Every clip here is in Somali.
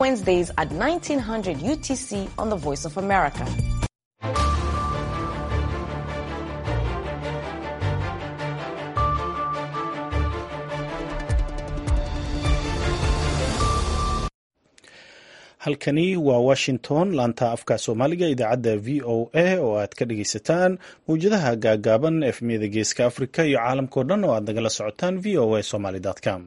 Wednesdays at 1900 UTC on the Voice of America. halkani waa washington laanta afka soomaaliga idaacadda v o a oo aad ka dhagaysataan mawjadaha gaagaaban efmiyada geeska africa iyo caalamkao dhan oo aad nagala socotaan v o a somaly com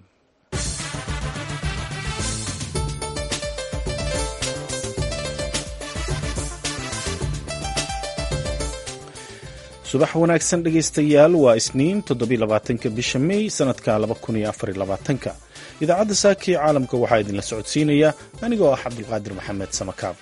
subax wanaagsan dhegaystayaal waa isniin toddobylabaatanka bisha may sanadka labakuniyoafarylabaatanka idaacadda saaka ee caalamka waxaa idinla socodsiinaya anigoo ah cabdulqaadir maxamed samakaab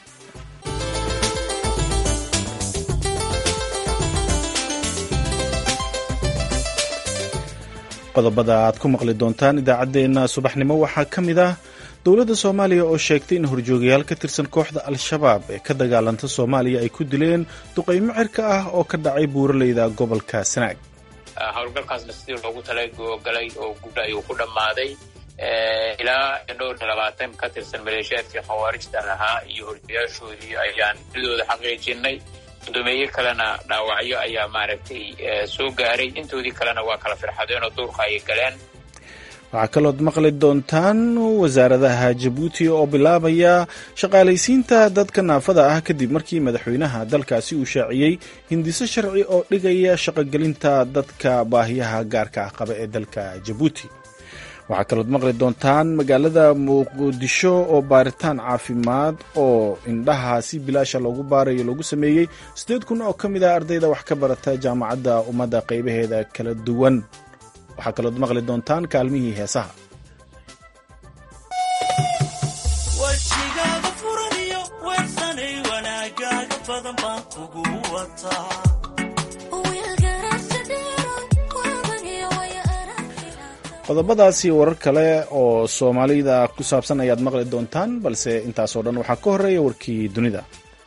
qodobada aad ku maqli doontaan idaacaddeenna subaxnimo waxaa ka mid ah dowladda soomaaliya oo sheegtay in horjoogayaal ka tirsan kooxda al-shabaab ee ka dagaalanta soomaaliya ay ku dileen duqaymo cirka ah oo ka dhacay buuraleyda gobolka sanaag howlgalkaasna sidii loogu talagalay oo guud ayuu ku dhammaaday ilaa dhowr iyo labaatan ka tirsan maleeshiyaadkii khawaarijta ahaa iyo horjoogayaashoodii ayaan didooda xaqiijinay guddoomiye kalena dhaawacyo ayaa maaragtay soo gaaray intoodii kalena waa kala firxadeen oo duurka ayay galeen waxaa kalood maqli doontaan wasaaradaha jabuuti oo bilaabaya shaqaalaysiinta dadka naafada ah kadib markii madaxweynaha dalkaasi uu shaaciyey hindiso sharci oo dhigaya shaqogelinta dadka baahiyaha gaarka ah qaba ee dalka jabuuti waxaa kalood maqli doontaan magaalada muqdisho oo baaritaan caafimaad oo indhaha si bilaasha loogu baarayo loogu sameeyey siddeed kun oo ka mid ah ardayda wax ka barata jaamacadda ummadda qaybaheeda kala duwan waxaa kalood maqli doontaan kaalmihii heesaha qodobadaasi warar kale oo soomaalida ku saabsan ayaad maqli doontaan balse intaasoo dhan waxaa ka horeeya warkii dunida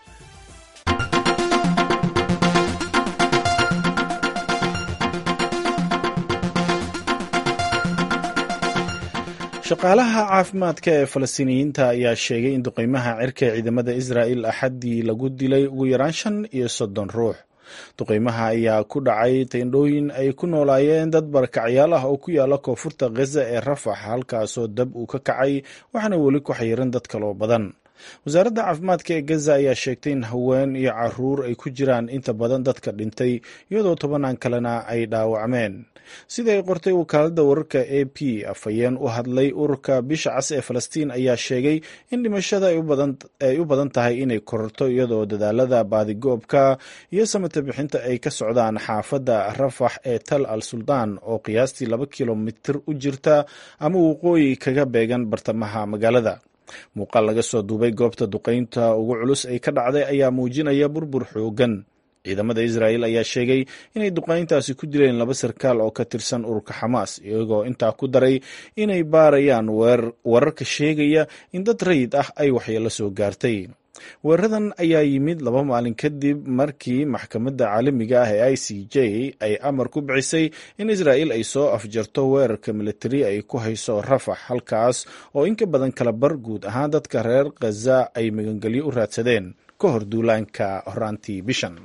shaqaalaha caafimaadka ee falastiiniyiinta ayaa sheegay in duqeymaha cirka ee ciidamada israa'il axaddii lagu dilay ugu yaraan shan iyo soddon ruux duqeymaha ayaa ku dhacay tendhooyin ay ku noolaayeen dad barakacyaal ah oo ku yaala koonfurta khaza ee rafax halkaasoo dab uu ka kacay waxaana weli ku xayiran dad kaloo badan wasaaradda caafimaadka ee gaza ayaa sheegtay in haween iyo caruur ay ku jiraan inta badan dadka dhintay iyadoo tobanaan kalena ay dhaawacmeen sida ay qortay wakaaladda wararka a p afhayeen u hadlay ururka bisha cas ee falastiin ayaa sheegay in dhimashada ay u badan tahay inay kororto iyadoo dadaalada baadigoobka iyo samata bixinta ay ka socdaan xaafadda rafax ee tal al suldaan oo qiyaastii laba kilomitir u jirta ama waqooyi kaga beegan bartamaha magaalada muuqaal laga soo duubay goobta duqeynta ugu culus ay ka dhacday ayaa muujinaya burbur xoogan ciidamada israa'il ayaa sheegay inay duqeyntaasi ku dileen laba sarkaal oo ka tirsan ururka xamaas iyagoo intaa ku daray inay baarayaan wararka sheegaya in dad rayid ah ay waxyeelo soo gaartay weeraradan ayaa yimid laba maalin kadib markii maxkamadda caalamiga ah ee i c j ay amar ku bixisay in israa'il ay soo afjarto weerarka militari ay ku hayso rafax halkaas oo in ka badan kala bar guud ahaan dadka reer khaza ay magangelyo u raadsadeen ka hor duulaanka horaantii bishan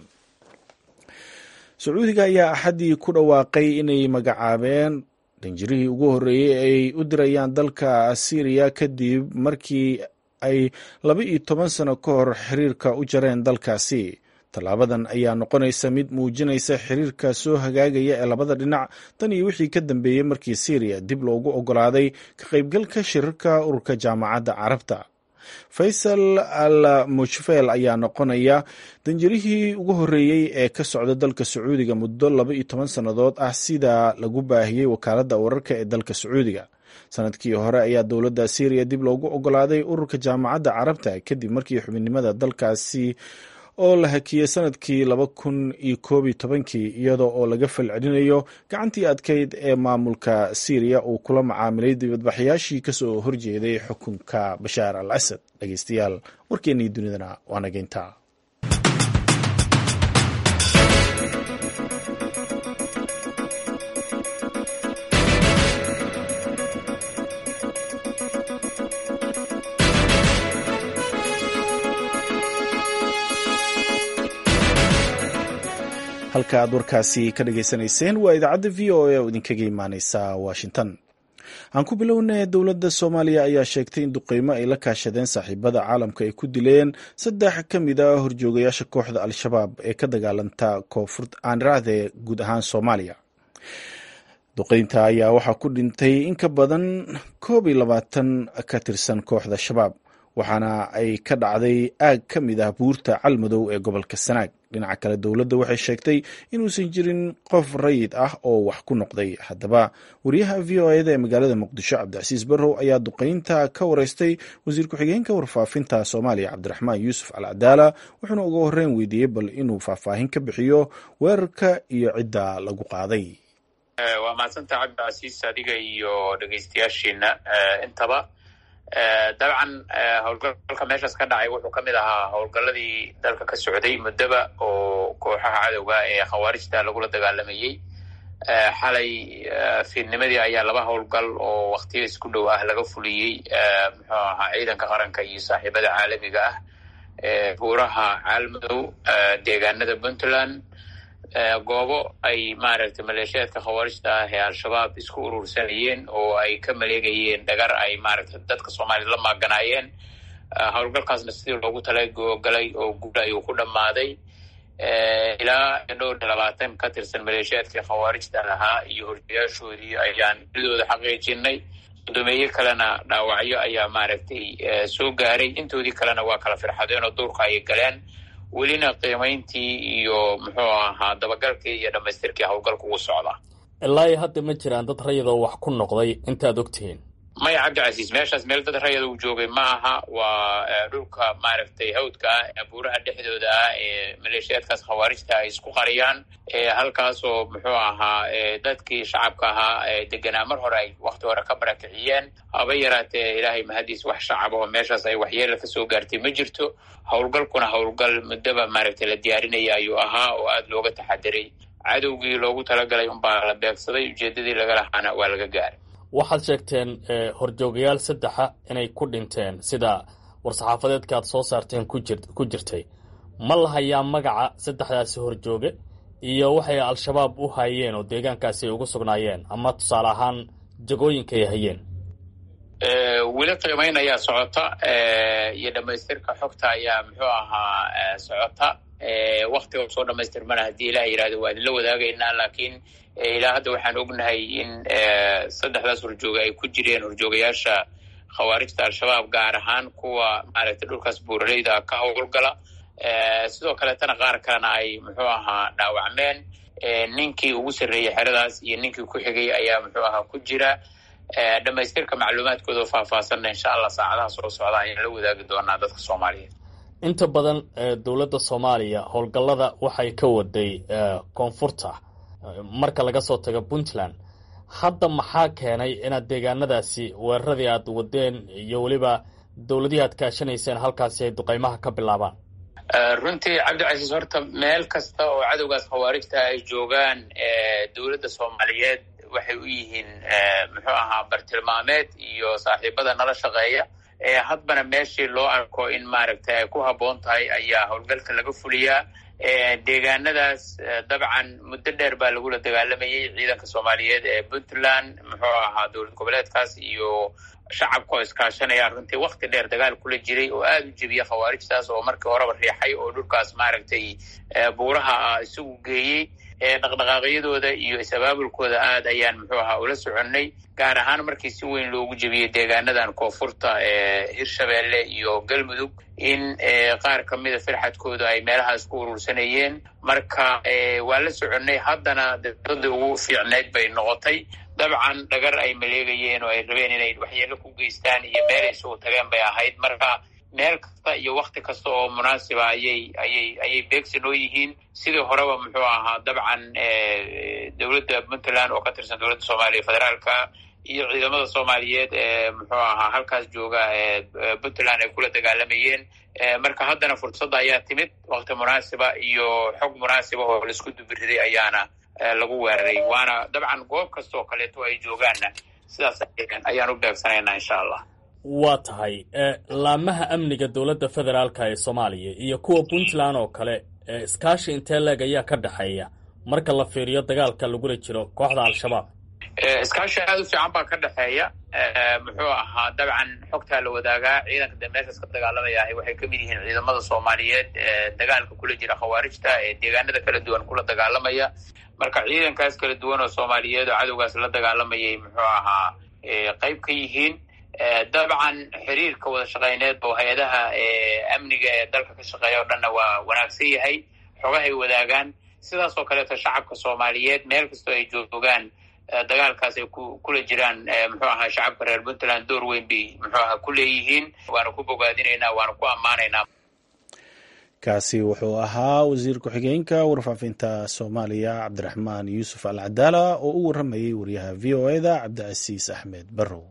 sacuudiga ayaa axaddii ku dhawaaqay inay magacaabeen dhanjirihii ugu horreeyey ay u dirayaan dalka syriya kadib markii ay laba iyo toban sano ka hor xiriirka u jareen dalkaasi tallaabadan ayaa noqonaysa mid muujinaysa xiriirka soo hagaagaya ee labada dhinac tan iyo wixii ka dambeeyey markii syriya dib loogu oggolaaday ka qaybgalka shirarka ururka jaamacadda carabta faysal al mushfeel ayaa noqonaya danjirihii ugu horreeyey ee ka socda dalka sacuudiga muddo laba iyo toban sannadood ah sida lagu baahiyey wakaaladda wararka ee dalka sacuudiga sanadkii hore ayaa dowladda syriya dib loogu oggolaaday ururka jaamacadda carabta kadib markii xubinimada dalkaasi oo la hakiyey sanadkii laba kun iyo koob iyo tobankii iyadoo oo laga falcelinayo gacantii adkayd ee maamulka syriya uu kula macaamilay dibadbaxyaashii kasoo horjeeday xukunka bashaar al asad dhegeystayaal warkeennii dunidana waa nageynta halka aad warkaasi ka dhagaysanayseen waa idaacadda v o a oo idinkaga imaaneysa washington aan ku bilownay dowladda soomaaliya ayaa sheegtay in duqeymo ay la kaashadeen saaxiibada caalamka ay ku dileen saddex ka mid a horjoogayaasha kooxda al-shabaab ee ka dagaalanta koonfurta aaniraahde guud ahaan soomaaliya duqeynta ayaa waxaa ku dhintay in ka badan koob iyo labaatan ka tirsan kooxda shabaab waxaana ay ka dhacday aag ka mid ah buurta calmadow ee gobolka sanaag dhinaca kale dowladda waxay sheegtay inuusan jirin qof rayid ah oo wax ku noqday haddaba wariyaha v o eda ee magaalada muqdisho cabdicasiis barrow ayaa duqeynta ka wareystay wasiir ku-xigeenka warfaafinta soomaaliya cabdiraxmaan yuusuf alcadaala wuxuuna uga horreyn weydiiyey bal inuu faahfaahin ka bixiyo weerarka iyo cidda lagu qaaday waa mahadsanta cabdicasiis adiga iyo dhegeystayaashiina intaba dabcan howlgalka meeshaas ka dhacay wuxuu ka mid ahaa howlgalladii dalka ka socday muddoba oo kooxaha cadowga ee khawaarijta lagula dagaalamayey xalay fiidnimadii ayaa laba howlgal oo waktiyo isku dhow ah laga fuliyey muxuu ahaa ciidanka qaranka iyo saaxiibada caalamiga ah ee buuraha caalmadow deegaanada puntland goobo ay maaragtay maleeshiyaadka khawaarijta ah ee al-shabaab isku urursanayeen oo ay ka maleegayeen dhagar ay maaragtay dadka soomaaliyad la maaganaayeen howlgalkaasna sidii loogu talagalay oo guula ayuu ku dhammaaday ilaa dhowr iyo labaatan ka tirsan maleeshiyaadkii khawaarijta lahaa iyo horjayaashoodii ayaan didooda xaqiijinay guddoomiye kalena dhaawacyo ayaa maaragtay soo gaaray intoodii kalena waa kala firxadeen oo duurka ayay galeen welina qiimayntii iyo muxuu ahaa dabagalkii iyo dhammaystirkii howlgalka ugu socda ilaa iyo hadda ma jiraan dad rayadoo wax ku noqday intaad ogtihiin maya cabdicasiis meeshaas meel dad rayada uu joogay ma aha waa dhulka maaragtay hawdka ah buuraha dhexdooda ah ee maleeshiyaadkaas khawaarijta ay isku qariyaan halkaasoo muxuu ahaa dadkii shacabka ahaa deganaa mar hore ay wakti hore ka barakiciyeen haba yaraatee ilaahay mahadiis wax shacab oo meeshaas ay waxyeela kasoo gaartay ma jirto howlgalkuna howlgal muddaba maaragtay la diyaarinaya ayuu ahaa oo aada looga taxadiray cadowgii loogu talagalay unbaa la beegsaday ujeedadii laga lahaana waa laga gaaray waxaad sheegteen horjoogayaal saddexa inay ku dhinteen sida war-saxaafadeedka aad soo saarteen ku jirtay ma la hayaa magaca saddexdaasi horjooge iyo waxay al-shabaab u hayeen oo deegaankaasi ay ugu sugnaayeen ama tusaale ahaan jagooyinka ay hayeen weli qiimayn ayaa socota iyo dhamaystirka xogta ayaa muxuu ahaa socota waktiga soo dhamaystirmana haddii ilaah yidhahdo waa idinla wadaagaynaa laakiin ilaa hadda waxaan ognahay in saddexdaas horjooga ay ku jireen horjoogayaasha khawaarijta al-shabaab gaar ahaan kuwa maaragtay dhulkaas buuraleyda ka howlgala sidoo kaleetana qaar kalena ay muxuu ahaa dhaawacmeen ninkii ugu sarreeyey xeradaas iyo ninkii ku xigay ayaa muxuu ahaa ku jira dhamaystirka macluumaadkooda oo faahfaahsanna insha allah saacadaha soo socda ayaan la wadaagi doonaa dadka soomaaliyeed inta badan dowladda soomaaliya howlgallada waxay ka waday koonfurta marka laga soo tago puntland hadda maxaa keenay inaad deegaanadaasi weeraradii aad wadeen iyo weliba dowladihii aad kaashanayseen halkaasi ay duqaymaha ka bilaabaan runtii cabdicasiis horta meel kasta oo cadowgaas khawaarijta ay joogaan dowladda soomaaliyeed waxay u yihiin muxuu ahaa bartilmaameed iyo saaxiibada nala shaqeeya hadbana meeshii loo arko in maaragtay ay ku habboon tahay ayaa howlgalka laga fuliyaa deegaanadaas dabcan muddo dheer baa lagula dagaalamayay ciidanka soomaaliyeed ee puntland muxuu ahaa dowlad goboleedkaas iyo shacabka oo iskaashanaya runtii wakti dheer dagaal kula jiray oo aada u jebiya khawaarijtaas oo markii horeba riixay oo dhulkaas maaragtay buuraha ah isagu geeyey dhaqdhaqaaqyadooda iyo is-abaabulkooda aad ayaan muxuu ahaa ula soconnay gaar ahaan markii si weyn loogu jebiyey deegaanadan koonfurta ee hirshabeelle iyo galmudug in qaar ka mida firxadkooda ay meelahaas ku urursanayeen marka waa la soconnay haddana dowladda ugu fiicneyd bay noqotay dabcan dhagar ay maleegayeen oo ay rabeen inay waxyeelo ku geystaan iyo meelay isugu tageen bay ahayd marka meel kasta iyo wakti kasta oo munaasiba ayay ayay ayay beegsi noo yihiin sidii horeba muxuu ahaa dabcan dowladda puntland oo ka tirsan dowladda soomaaliya federaalka iyo ciidamada soomaaliyeed ee muxuu ahaa halkaas jooga puntland ay kula dagaalamayeen marka haddana fursadda ayaa timid wakti munaasiba iyo xog munaasiba oo laisku dubiriday ayaana lagu weeraray waana dabcan goob kasta oo kaleeto ay joogaanna sidaas ayaan u beegsanaynaa insha allah waa tahay laamaha amniga dowladda federaalka ee soomaaliya iyo kuwa puntland oo kale iskaashi intee leeg ayaa ka dhexeeya marka la fiiriyo dagaalka lagula jiro kooxda al-shabaab iskaashi aada u fiican baa ka dhexeeya muxuu ahaa dabcan xogtaa la wadaagaa ciidanka dee meeshaas ka dagaalamaya waxay ka mid yihiin ciidamada soomaaliyeed ee dagaalka kula jira khawaarijta ee deegaanada kala duwan kula dagaalamaya marka ciidankaas kala duwan oo soomaaliyeed oo cadowgaas la dagaalamayay muxuu ahaa qayb ka yihiin dabcan xiriirka wada shaqeyneed oo hay-adaha amniga ee dalka ka shaqeeya o dhanna waa wanaagsan yahay xogahay wadaagaan sidaas oo kaleeto shacabka soomaaliyeed meel kastoo ay joogaan dagaalkaas ay kula jiraan muxuu ahaa shacabka reer puntland door weyn bay muxuu ahaa ku leeyihiin waana ku bogaadinaynaa waana ku ammaanaynaa kaasi wuxuu ahaa wasiir ku-xigeenka warfaafinta soomaaliya cabdiraxmaan yuusuf al cadaala oo u waramayay wariyaha v o eda cabdicasiis axmed barrow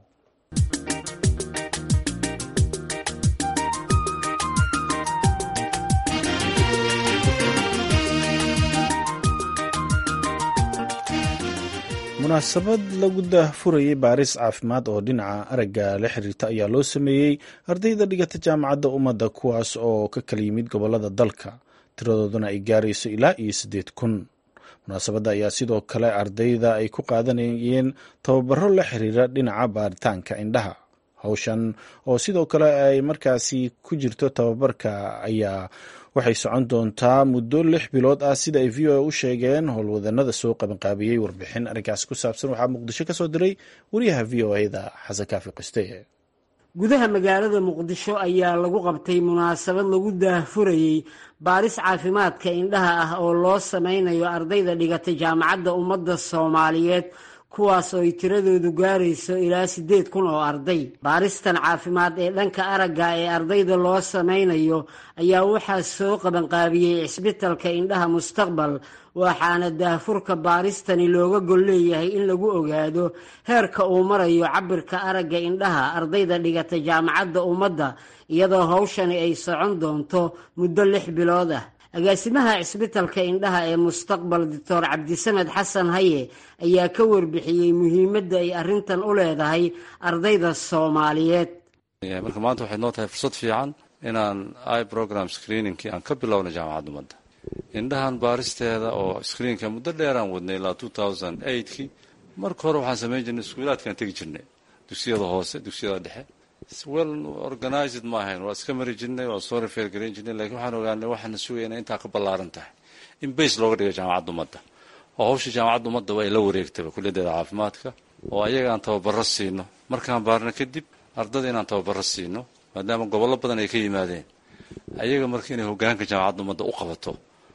munaasabad lagu daahfurayay baaris caafimaad oo dhinaca aragga la xiriirta ayaa loo sameeyey ardayda dhigata jaamacadda ummadda kuwaas oo ka kala yimid gobolada dalka tiradooduna ay gaarayso ilaa iyo siddeed kun munaasabadda ayaa sidoo kale ardayda ay ku qaadanayeen tababaro la xiriira dhinaca baaritaanka indhaha howshan oo sidoo kale ay markaasi ku jirto tababarka ayaa waxay socon doontaa muddo lix bilood ah sida ay v o a u sheegeen howlwadanada soo qabanqaabiyey warbixin arrinkaasi ku saabsan waxaa muqdisho ka soo diray wariyaha v o eda xasan kaafi qiste gudaha magaalada muqdisho ayaa lagu qabtay munaasabad lagu daahfurayey baaris caafimaadka indhaha ah oo loo sameynayo ardayda dhigatay jaamacadda ummadda soomaaliyeed kuwaas oo ay tiradoodu gaarayso ilaa siddeed kun oo arday baaristan caafimaad ee dhanka aragga ee ardayda loo sameynayo ayaa waxaa soo qabanqaabiyey cisbitalka indhaha mustaqbal waxaana daahfurka baaristani looga gol leeyahay in lagu ogaado heerka uu marayo cabirka aragga indhaha ardayda dhigata jaamacadda ummadda iyadoo hawshani ay socon doonto muddo lix bilood ah agaasimaha cisbitalka indhaha ee mustaqbal doctor cabdisamed xasan haye ayaa ka warbixiyey muhiimadda ay arrintan u leedahay ardayda soomaaliyeed marka maanta waxay noo tahay fursad fiican inaan i program screeningkii aan ka bilowna jaamacadda ummadda indhahan baaristeeda oo screenka muddo dheeraan wadnay ilaa two thousand eightkii marka hore waxaan samayn jirnay iskuulaadkaan tegi jirnay dugsiyada hoose dugsiyada dhexe well organized ma ahayn waa iska mari jirnay waa soo rifeer garayn jirnay lakiin waxaan ogaanay waxaana sugaya inay intaa ka ballaaran tahay in bays looga dhigo jaamacadda ummadda oo hawsha jaamacadda ummadda waa ila wareegtaba kulliyadeeda caafimaadka oo ayaga aan tababaro siino markaan baarno kadib ardada inaan tababaro siino maadaama gobollo badan ay ka yimaadeen ayaga marka inay hogaanka jaamacadda ummadda u qabato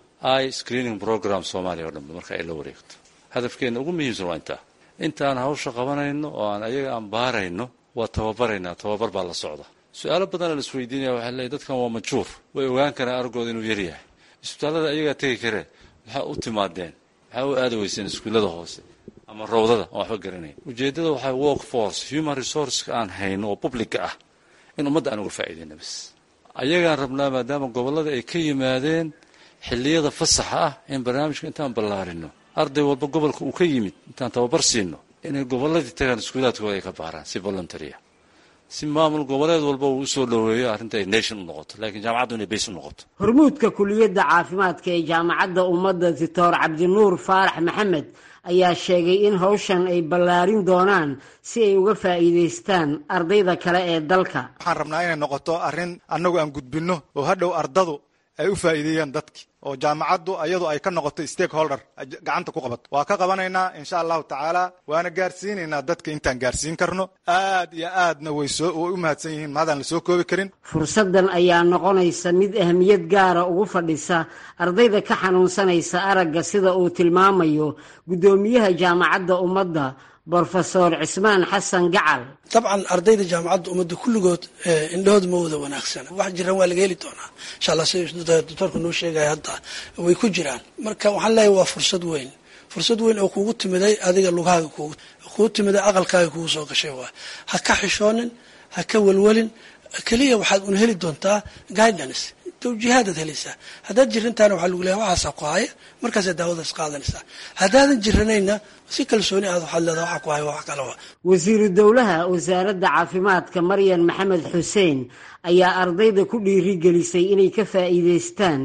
i screening program soomaaliya oo dhanba marka ay la wareegto hadafkeena ugu muhiimsan waa intaa intaan hawsha qabanayno oo aan ayaga aan baarayno waa tababaraynaa tababar baa la socda su-aalo badanaa la isweydiinaya waxaa leeyahy dadkan waa majuur way ogaan karaan argooda inuu yaryahay isbitaallada ayagaa tegi karee maxaa u timaadeen maxaa u aada weyseen iskuullada hoose ama rawdada aan waxba garanayn ujeeddada waxaa work force human resourceka aan hayno oo publica ah in ummadda aan uga faa'iidayna bas ayagaan rabnaa maadaama gobollada ay ka yimaadeen xilliyada fasaxa ah in barnaamijka intaan ballaarino arday walba gobolka uu ka yimid intaan tababar siino inay gobolladii tagaan iskuulaadkooda ay ka baaraan si voluntarya si maamul goboleed walba uu usoo dhoweeyo arrinta ay nation u noqoto laakiin jaamacaddu inay bays u noqoto hormuudka kuliyadda caafimaadka ee jaamacadda ummadda doctor cabdinuur faarax maxamed ayaa sheegay in hawshan ay ballaarin doonaan si ay uga faa'iidaystaan ardayda kale ee dalka waxaan rabnaa inay noqoto arrin annagu aan gudbinno oo hadhow ardadu ay u faa'iideeyaan dadki oo jaamacaddu ayadu ay ka noqoto stakeholder gacanta ku qabato waa ka qabanaynaa insha allahu tacaala waana gaarsiinaynaa dadka intaan gaarsiin karno aad iyo aadna way soo way u mahadsan yihiin maadaan la soo koobi karin fursaddan ayaa noqonaysa mid ahmiyad gaara ugu fadhisa ardayda ka xanuunsanaysa aragga sida uu tilmaamayo guddoomiyaha jaamacadda ummadda brofesor cismaan xasan gacal dabcan ardayda jaamacadda ummadda kulligood indhahood ma wada wanaagsana wax jiran waa laga heli doonaa insha allah sida doctoorka noo sheegaya hadda way ku jiraan marka waxaan leeyahay waa fursad weyn fursad weyn oo kugu timiday adiga lugahaaga kugu timiday aqalkaaga kugu soo gashay waay ha ka xishoonin ha ka welwelin keliya waxaad un heli doontaa guidance tawjiihaadaad helaysaa haddaad jirantaana waxaa lagu leeyahay waxaasaa ku haya markaasaa daawadaas qaadanaysaa haddaadan jiranayna si kalsooni aad waxaad leedaha waxa ku haya waa wax kale waa wasiiru dowlaha wasaaradda caafimaadka maryan maxamed xuseen ayaa ardayda ku dhiirigelisay inay ka faa'iidaystaan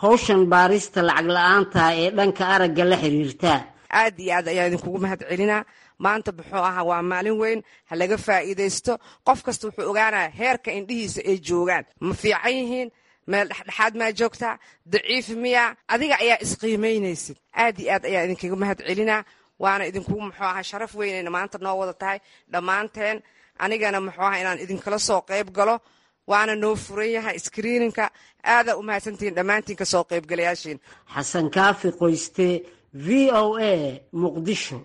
howshan baarista lacag la-aanta ee dhanka aragga la xiriirta aad iyo aad ayaa idinkugu mahad celinaa maanta muxuu ahaa waa maalin weyn ha laga faa'iidaysto qof kasta wuxuu ogaanaya heerka indhihiisa ay joogaan ma fiican yihiin meel dhexdhexaad maa joogtaa daciif miya adiga ayaa isqiimaynaysid aad iyo aad ayaa idinkaga mahad celinaa waana idinkugu muxuu ahaa sharaf weynayna maanta noo wada tahay dhammaanteen anigana muxuu ahaa inaan idinkala soo qayb galo waana noo furan yahay skriininka aadaa u mahadsantihiin dhammaantiin ka soo qaybgalayaashiin xasan kaafi qoyste v o a muqdisho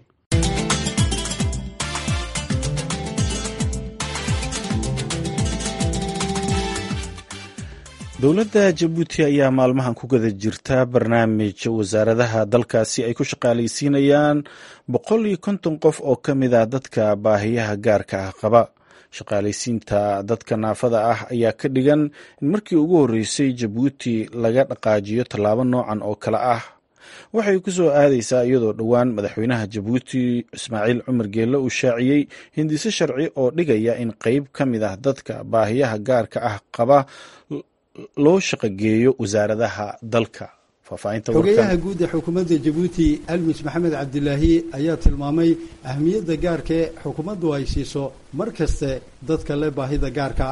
dowladda jabuuti ayaa maalmahan ku guda jirta barnaamij wasaaradaha dalkaasi ay ku shaqaalaysiinayaan boqol iyo konton qof oo ka mid ah dadka baahiyaha gaarka ah qaba shaqaalaysiinta dadka naafada ah ayaa ka dhigan in markii ugu horreysay jabuuti laga dhaqaajiyo tallaabo noocan oo kale ah waxay ku soo aadaysaa iyadoo dhowaan madaxweynaha jabuuti ismaaciil cumar geelle uu shaaciyey hindise sharci oo dhigaya in qeyb ka mid ah dadka baahiyaha gaarka ah qaba loo shaqogeeyo wasaaradaha dalka xogeyaha guud ee xukuumadda jabuuti almis maxamed cabdilaahi ayaa tilmaamay ahmiyadda gaarkae xukuumaddu ay siiso mar kaste dadka le baahida gaarka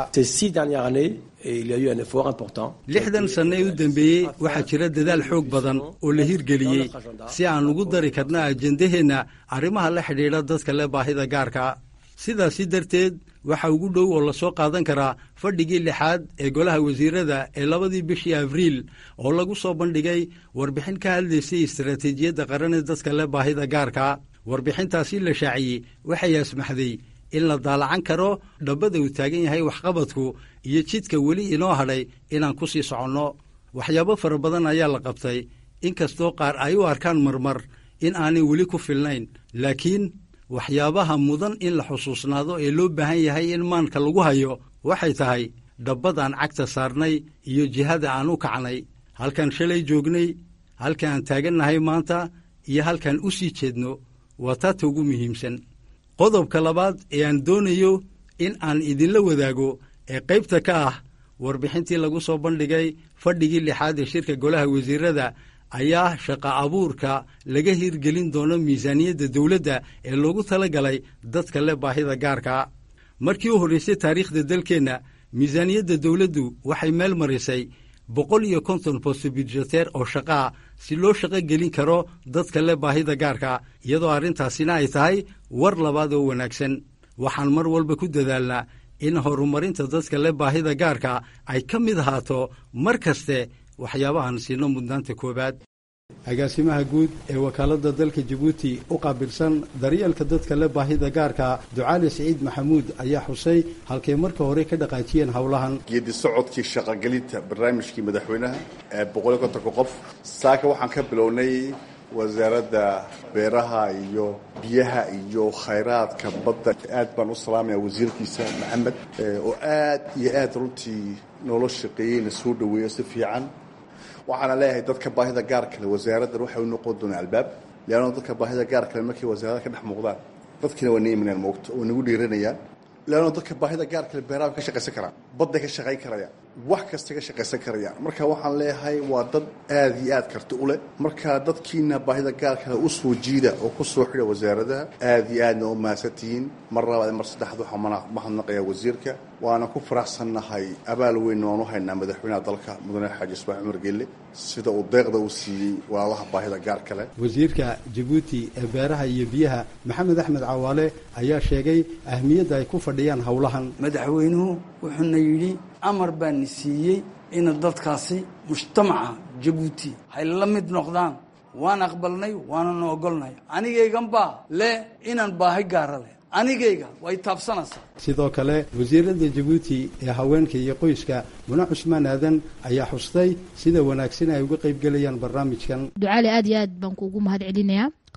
lixdan sanne ee u dambeeyey waxaa jira dadaal xoog badan oo la hirgeliyey si aan ugu dari karna ajendaheenna arrimaha la xidhiidha dadka le baahida gaarka sidaasi darteed waxa ugu dhow oo lasoo qaadan karaa fadhigii lixaad ee golaha wasiirada ee labadii bishii abriil oo lagu soo bandhigay warbixin ka hadlaysay istaraatiijiyadda qaran ee dadka le baahida gaarka warbixintaasi la shaaciyey waxay asmaxday in la daalacan karo dhabbada uu taagan yahay waxqabadku iyo jidka weli inoo hadhay inaan ku sii soconno waxyaabo fara badan ayaa la qabtay inkastoo qaar ay u arkaan marmar in aanay weli ku filnayn laakiin waxyaabaha mudan in la xusuusnaado ee loo baahan yahay in maanka lagu hayo waxay tahay dhabbad aan cagta saarnay iyo jihada aan u kacnay halkaan shalay joognay halka aan taagannahay maanta iyo halkaan u sii jeedno waa taata ugu muhiimsan qodobka labaad ee aan doonayo in aan idinla wadaago ee qaybta ka ah warbixintii lagu soo bandhigay fadhigii lixaad ee shirka golaha wasiirada ayaa shaqa abuurka laga hirgelin doono miisaaniyadda dowladda ee loogu tala galay dadka le baahida gaarka markii u horraysay taariikhda dalkeenna miisaaniyadda dowladdu waxay meel marisay boqol iyo konton bosto budjeteer oo shaqaa si loo shaqo gelin karo dadka le baahida gaarka iyadoo arrintaasina ay tahay war labaad oo wanaagsan waxaan mar walba ku dadaalnaa in horumarinta dadka le baahida gaarka ay ka mid ahaato mar kaste waxyaabahan siino mudnaanta koowaad agaasimaha guud ee wakaaladda dalka jabuuti u qaabilsan daryeelka dadka le baahida gaarka ducaali siciid maxamuud ayaa xusay halkay marka hore ka dhaqaajiyeen howlahan geedi socodkii shaqogelinta barnaamijkii madaxweynaha ee boqoliyo kontonka qof saaka waxaan ka bilownay wasaaradda beeraha iyo biyaha iyo khayraadka badda aad baan u salaamaya wasiirkiisa maxamed oo aad iyo aad runtii noola shaqeeyeyna soo dhaweeyo si fiican waxaana leeyahay dadka baahida gaar kale wasaaraddan waxay u noqon doonaa albaab leanno dadka baahida gaar kale markay wasaarada ka dhex muuqdaan dadkiina waa naimanaan moogto oo nagu dhiiranayaan leanno dadka baahida gaar kale beeraha ka shaqaysan karaan badday ka shaqayn karayaan wax kasta ka shaqaysan karayaan marka waxaan leeyahay waa dad aad iyo aad karti u leh marka dadkiina baahida gaar kale u soo jiida oo ku soo xidha wasaaradaha aad iyo aadna u mahadsantihiin mar labaad mar saddexaad waxaan mahadnaqayaa wasiirka waana ku faraxsannahay abaal weyn waan u haynaa madaxweynaha dalka mudane xaaji ismaaciil cumar gelle sida uu deeqda u siiyey walaalaha baahida gaar kale wasiirka jabuuti ee beeraha iyo biyaha maxamed axmed cawaale ayaa sheegay ahmiyadda ay ku fadhiyaan howlahan madaxweynuhu wuxuuna yidhi amar baana siiyey ina dadkaasi mujtamaca jabuuti hay la mid noqdaan waan aqbalnay waananu ogolnay anigaygan baa le inaan baahi gaara leh anigayga way taabsanaysaa sidoo kale wasiirada jabuuti ee haweenka iyo qoyska mune cusmaan aadan ayaa xustay sida wanaagsan ay uga qaybgelayaan barnaamijkan ducaali aad iyo aad baan kuugu mahad celinayaa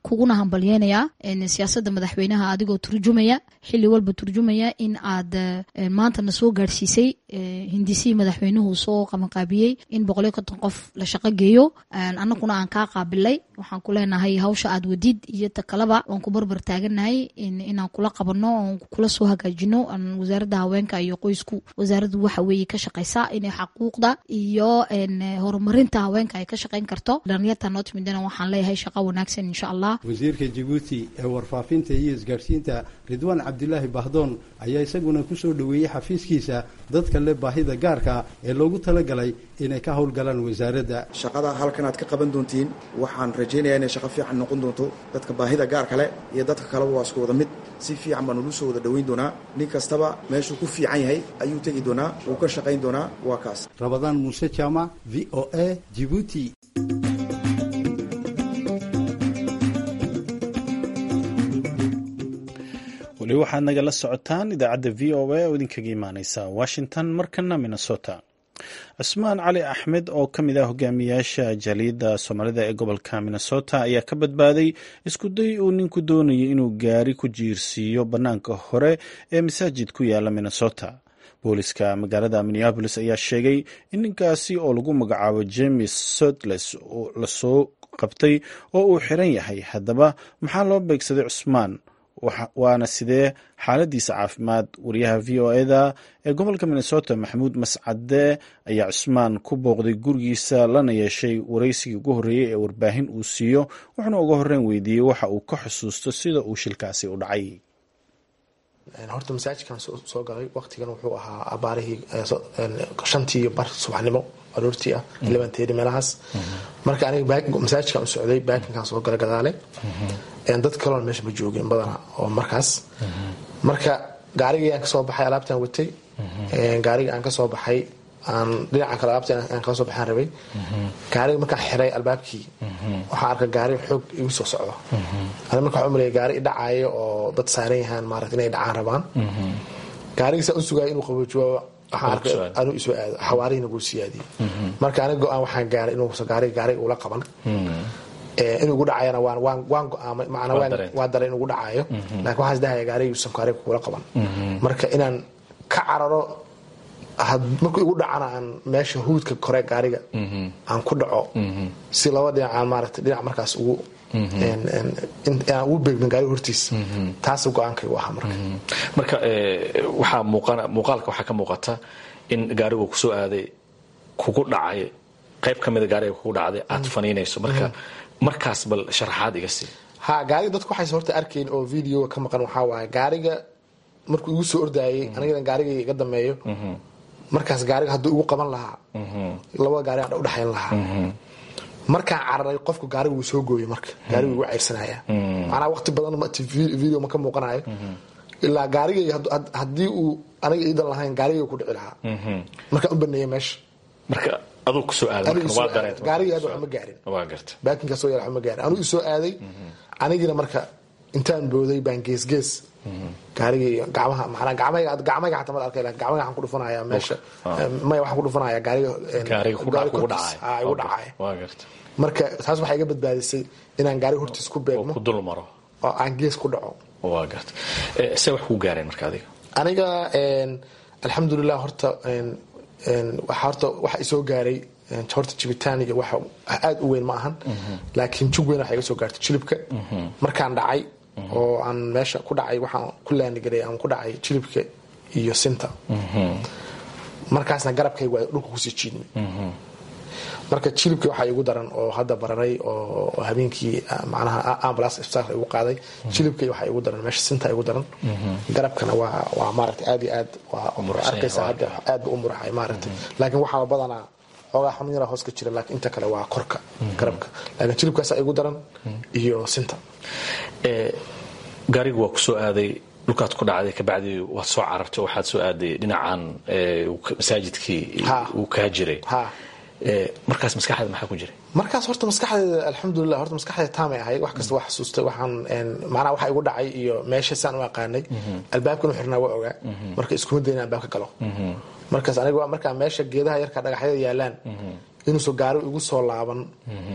kuguna hambalyeynayaa siyaasada madaxweynaha adigoo turjumaya xili walba turjumaya in aad maantana soo gaadhsiisay hindisihii madaxweynuhu soo qabanqaabiyey in boqoliyo konton qof la shaqo geeyo anaguna aan kaa qaabilay waxaan ku leenahay hawsha aad wadid iyo ta kaleba waan ku barbar taaganahay inaan kula qabano oon kula soo hagaajino wasaaradda haweenka iyo qoysku wasaaraddu waxa weeye ka shaqaysa inay xaquuqda iyo horumarinta haweenka ay ka shaqayn karto dhalinyarta noo timidana waxaan leeyahay shaqo wanaagsan insha allah wasiirka jabuuti ee warfaafinta iyo isgaadhsiinta ridwaan cabdilaahi bahdoon ayaa isaguna kusoo dhoweeyey xafiiskiisa dadka leh baahida gaarka ee loogu talagalay inay ka howlgalaan wasaaradda shaqada halkan aad ka qaban doontiin waxaan rajaynayaa inay shaqo fiican noqon doonto dadka baahida gaarka leh iyo dadka kaleba waa isku wada mid si fiican baan ulu soo wada dhoweyn doonaa nin kastaba meeshuu ku fiican yahay ayuu tegi doonaa wuu ka shaqayn doonaa waa kaas rabadaan muuse jaamac v o a jibuuti weli waxaad nagala socotaan idaacadda v o a oo idinkaga imaaneysa washington markana minnesota cusmaan cali axmed oo ka mid ah hogaamiyaasha jaaliyadda soomaalida ee gobolka minnesota ayaa ka badbaaday iskuday uu ninku doonayay inuu gaari ku jiirsiiyo bannaanka hore ee masaajid ku yaala minnesota booliska magaalada minneabolis ayaa sheegay in ninkaasi oo lagu magacaabo james sotles lasoo qabtay oo uu xiran yahay haddaba maxaa loo beegsaday cusmaan waana sidee xaaladiisa caafimaad wariyaha v o eda ee gobolka minnesota maxamuud mascade ayaa cusmaan ku booqday gurigiisa lana yeeshay waraysigii ugu horreeyey ee warbaahin uu siiyo wuxuuna uga horreyn weydiiyey waxa uu ka xusuusto sida uu shilkaasi u dhacay horta masaajidkan soo galay waqtigan wuxuu ahaa abaarihii shantii bar subaxnimo aroortii ah lebanteedi meelahaas marka aniga masaajidkan u socday baakinkan soo gala gadaale dad kaloona meesha ma joogin badana oo markaas marka gaarigii aan kasoo baxay alaabtaan watay gaarigii aan kasoo baxay aan dhinaca kale alaabta aan kala soo baxaan rabay gaariga markaan xiray albaabkii waxaan arkay gaari xoog igu soo socdo ani marka waxaan umalaya gaari idhacaayo oo dad saaran yahaan maarata inay dhacaan rabaan gaarigii saa u sugaya inuu qaboojiyo waxaan arkay anuu isoo aado xawaarihina guu siyaadiyey marka aniga go-aan waxaan gaaray inuusa gaariga gaariga ula qaban inuu igu dhacayana waan waan waan go-aamay macnaa waan waa daray inuu igu dhacayo laakiin waxaan isdahaya gaarigiyuusan gaariga kugula qaban marka inaan ka cararo markuu igu dhacana aan meesha huudka kore gaariga aan ku dhaco si laba dhinac aan maarata dhinac markaas ugu aan ugu beegmin gaariga hortiis taas go-aankaygu ahaa marka marka waxaa muuqaalka waxaa ka muuqata in gaarigu kusoo aaday kugu dhacay qayb ka mida gaariga kugu dhacday aad faniinayso marka markaas bal sharaxaad iga sii ha gaariga dadku waxayse horta arkayn oo videoga ka maqan waxaa waaye gaariga markuu igu soo ordaayay anigana gaariga iga dameeyo markaas gaariga hadduu igu qaban lahaa labada gaari aan udhexayn lahaa markaan cararay qofku gaariga wuu soo gooyay marka gaariga igu ceyrsanaya macnaa waqti badan video ma ka muuqanayo ilaa gaariga haddii uu aniga iidan lahayn gaariga ku dhici lahaa markaan u baneeyay meesha marka aduu kusoo aadagaariga aad waxma gaarin baakinkaa soo yaala waxma gaarin anuu isoo aaday anigina marka intaan booday baan geesgees gaarigii gacmaha manaa gacmayga gacmayga xataa mal arkay gacmayga waxaan ku dhufanaya meesha maya waxaan ku dhufanaya gaariga igu dhacaya marka taas waxay iga badbaadisay inaan gaariga hortiis ku beegmo dul maro oo aan gees ku dhaco waa garta se wax kuu gaareen marka adiga aniga alxamdulilah horta waxa horta waxa isoo gaaray horta jibitaan iyo waxa aad u weyn ma ahan laakiin jug weyn waxa iga soo gaartay jilibka markaan dhacay oo aan meesha ku dhacay waxaan ku laanigaray aan ku dhacay jilibka iyo sinta markaasna garabkaygu waa dhulka kusii jiidmay marka jilibkii waxaa igu daran oo hadda bararay oo habeenkii macnaha ambulance isbitaalka igu qaaday jilibkii waxaa igu daran meesha sinta igu daran garabkana waa waa maaragtay aad iyo aad waa arkaysa hadda aad ba u muraxay maaragtay laakiin waxaa badanaa xoogaa xanuun yaraa hoos ka jira laakiin inta kale waa korka garabka laakiin jilibkaasaa igu daran iyo sinta gaarigu waa kusoo aaday dhulkaad ku dhacday kabacdi waad soo carartay waxaad soo aaday dhinacan masaajidkii uu kaa jiray markaas maskaxdeeda maxaa ku jiray markaas horta maskaxdeeda alxamdulilah horta maskaxdeeda taamay ahayd wax kasta waa xasuustay waxaan macnaha waxa igu dhacay iyo meesha saan u aqaanay albaabkan u xirnaa waa ogaa marka iskuma dayna albaabka galo markaas aniga markaa meesha geedaha yarka dhagaxyada yaalaan inuusan gaari igu soo laaban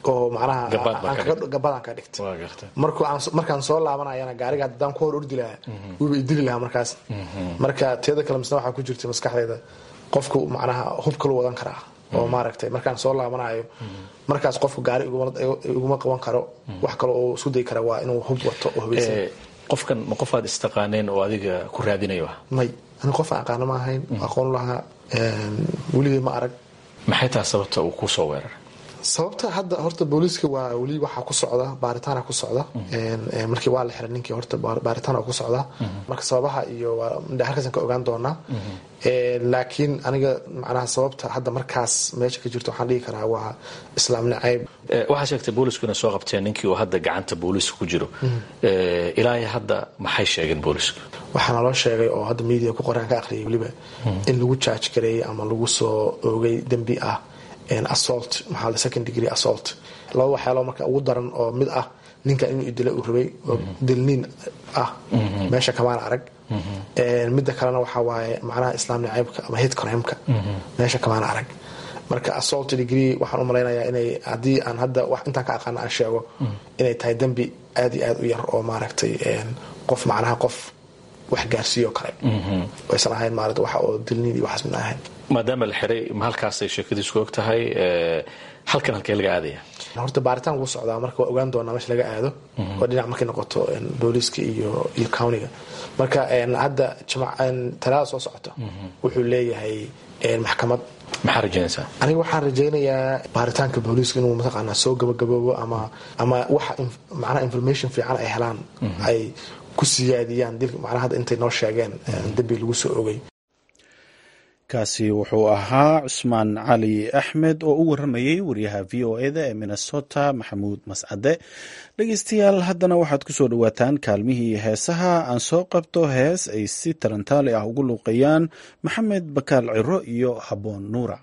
oo macnaha gabadaan ka dhigtay markaan soo laabanayana gaariga haddaan ku hor ordi lahaa wuuba idili lahaa markaas marka teeda kale misna waxaa ku jirta maskaxdeeda qofku macnaha hub kalu wadan karaa oo maaragtay markaan soo laabanayo markaas qofku gaari iguma qaban karo wax kale oo isku dayi kara waa inuu hub wato oo hubaysan qofkan ma qof aad istaqaaneen oo adiga ku raadinayo ah may ani qof aan aqaano ma ahayn aqoon lahaa weligay ma arag maxay tahay sababta uu ku soo weeraray sababta hadda horta booliiska waa weli waxaa ku socda baaritaana ku socda markii waa la xiray ninkii horta baaritaan ku socda marka sababaha iyo halkaasaan ka ogaan doonaa laakiin aniga macnaha sababta hadda markaas meesha ka jirto waxaan dhihi karaa waa islaam nacayb waxaa sheegtay boolisku inay soo qabteen ninkii uu hadda gacanta booliiska ku jiro ilaa hadda maxay sheegeen boolisku waxaa naloo sheegay oo hadda media ku qoraan ka aqriyay weliba in lagu jaaj gareeyay ama lagu soo oogay dembi ah assault maxaa la second degree assault laba waxyaalo marka ugu daran oo mid ah ninka inuu idila uu rabay oo dilniin ah meesha kamaan arag midda kalena waxaa waaye macnaha islaam nacaybka ama hate crimeka meesha kamaan arag marka assault degree waxaan u malaynayaa inay haddii aan hadda wax intaan ka aqaana aan sheego inay tahay dembi aad iyo aad u yar oo maaragtay qof macnaha qof wax gaarsiiyo kale aysan ahayn maarata waxa oo dilniin iyo waxaas midna ahayn maadaama la xiray ma halkaasay sheekadiisku og tahay halkan halkee laga aadaya horta baaritaan wuu socdaa marka waa ogaan doonaa meesha laga aado oo dhinac markay noqoto booliiska iyo iyo countiga marka hadda talaada soo socota wuxuu leeyahay maxkamad maxaa rajaynaysaa aniga waxaan rajaynayaa baaritaanka booliiska inuu mataqaanaa soo gabagaboobo ama ama waxa macnaha information fiican ay helaan ay ku siyaadiyaan dilka macnaha hadda intay noo sheegeen dembi lagu soo ogay kaasi wuxuu ahaa cusmaan cali axmed oo u waramayey wariyaha v o eda ee minnesota maxamuud mascade dhegeystayaal haddana waxaad ku soo dhowaataan kaalmihii heesaha aan soo qabto hees ay si tarantaali ah ugu luuqeeyaan maxamed bakaal ciro iyo habboon nuura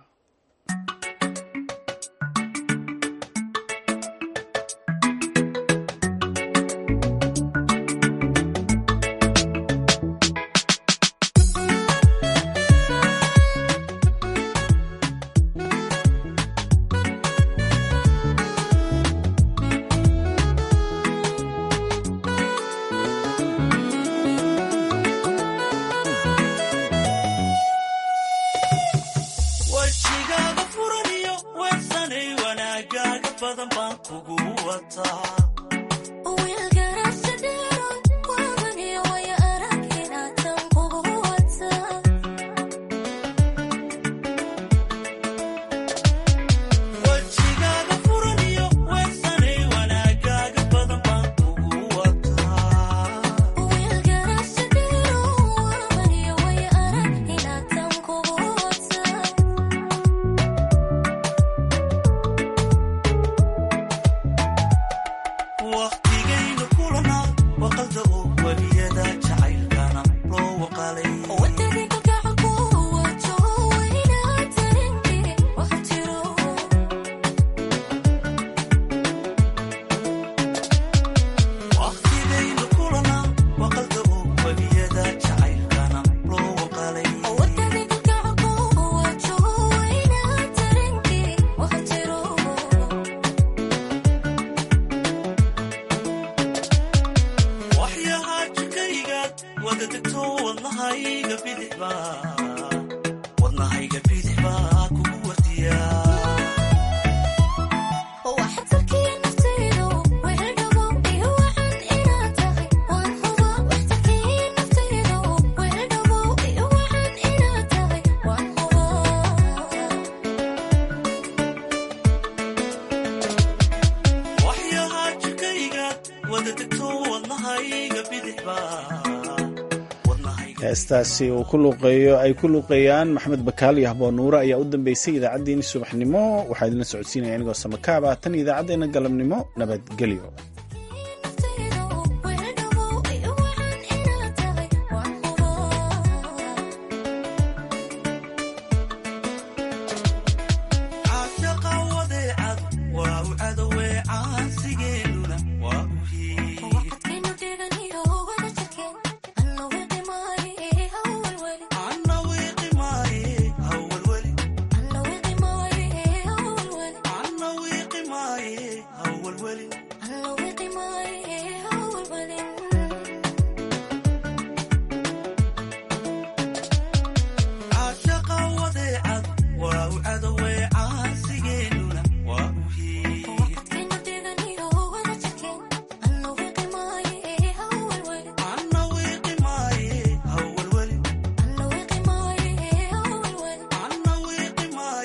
heestaasi uu ku luuqeeyo ay ku luuqeeyaan maxamed bakaal iyo habboon nuure ayaa u dambeysay idaacaddeenii subaxnimo waxaa idinla socodsiinaya anigoo samakaab ah tan idaacaddeena galabnimo nabadgelyo